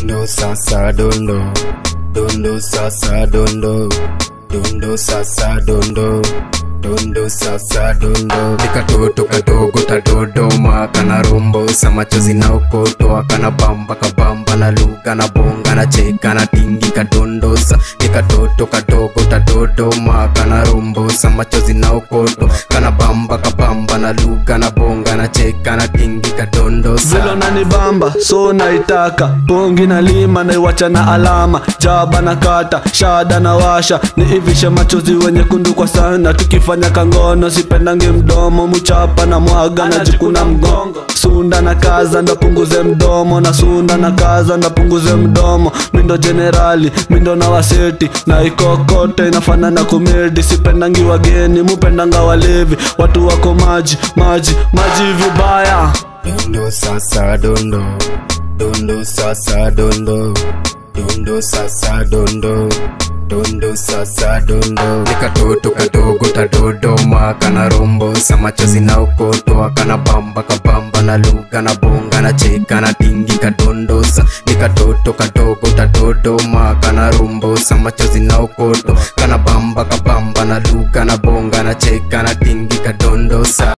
Dondo sasa dondo Dondo sasa dondo Dondo sasa dondo Dondo sasa dondo Nikatoto kadogo tadodoma kana rombo sa machozi na ukotoa kana bamba kabamba na lugha na bonga na cheka na tingi kadondosa nikatoto kadogo tadodoma kana rombo sa machozi na ukoto kana bamba kabamba na lugha na bonga na cheka na tingi kadondosa vilo nanibamba so naitaka pongi na lima naiwacha na alama jaba na kata shada na washa niivishe machozi wenye kundu kwa sana tukifanya kangono sipendangi mdomo muchapa na mwaga na jikuna mgongo sunda na kaza ndapunguze mdomo na sunda na kaza ndapunguze mdomo mindo generali mindo na waseti na ikokote inafanana kumedi sipendangi wageni mupendanga walevi watu wako maji maji maji vibaya Dondo sasa dondo Dondo sasa dondo Dondo sasa dondo Dondo sasa dondo Nikatoto kadogo tadodoma kana rombo sa machozi na ukotoa kana bamba kabamba na lugha na bonga na cheka na tingi kadondosa nikatoto kadogo tadodoma kana rombo sa machozi na ukoto kana bamba kabamba na lugha na bonga na cheka na tingi kadondosa